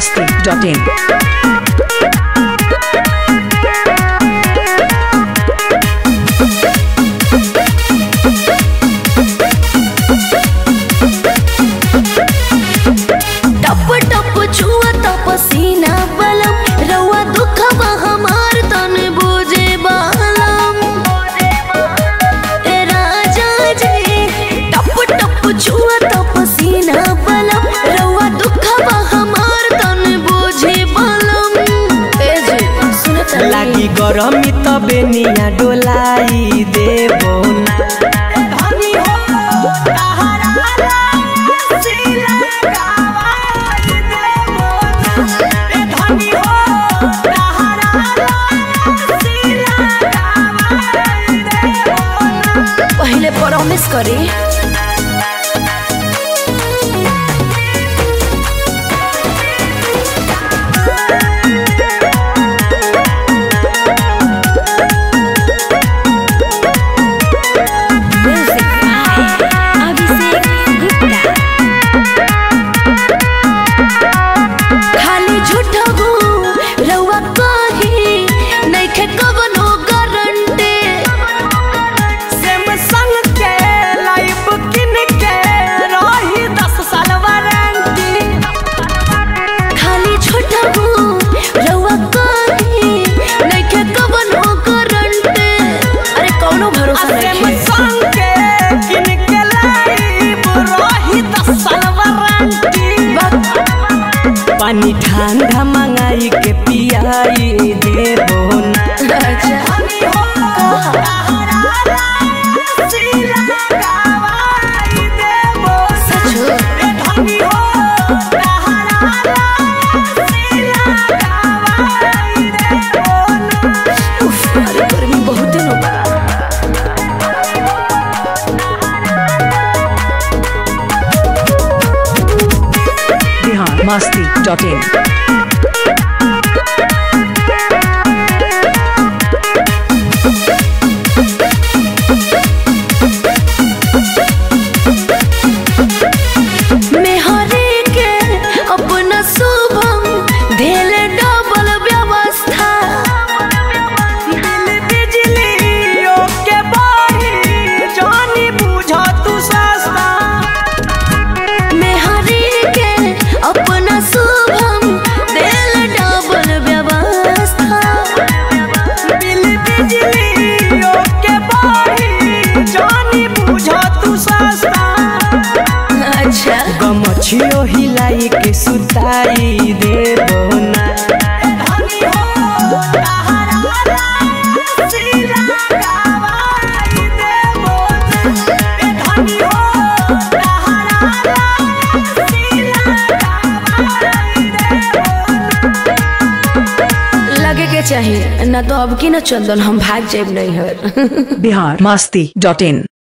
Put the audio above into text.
masti.in. टप टप छुआ तप सीना बलम रउआ दुखवा हमार तन बुझे बालम ए राजा जी टप टप छुआ तप सीना बलम रउआ दुखवा हमार तन बुझे बालम ए जी सुनत लागी गरमी तबे निया डोलाई देबो ना पहले प्रॉमिस करी खाली झूठबू रउआ कही नइखे कवनो गारंटी सैमसंग के लाइफ किन के रही 10 साल वारंटी खाली झूठबू रउआ कही नइखे कवनो गारंटी अरे कौनो भरोसा नइखे सैमसंग के किन के लाइफ रही 10 साल वारंटी पानी ठंडा मंगाई के पियाई देबो ना अच्छा सचो उफ, अरे गर्मी बहुत दिन हो गया Bihar masti.in. मेहरे के अपना शुभम धेल डबल व्यवस्था बिल बिजलियों के बाही जानी बुझा तू सस्ता मेहरे के अपना शुभम धेल डबल व्यवस्था बिल बिजलियों के बाही जानी बुझा तू सस्ता अच्छा गमछियो हिलाई के सुताई देबो ना लगे के चाहिए ना तो अब की ना चंदन हम भाग जाब नहीं है Bihar masti.in.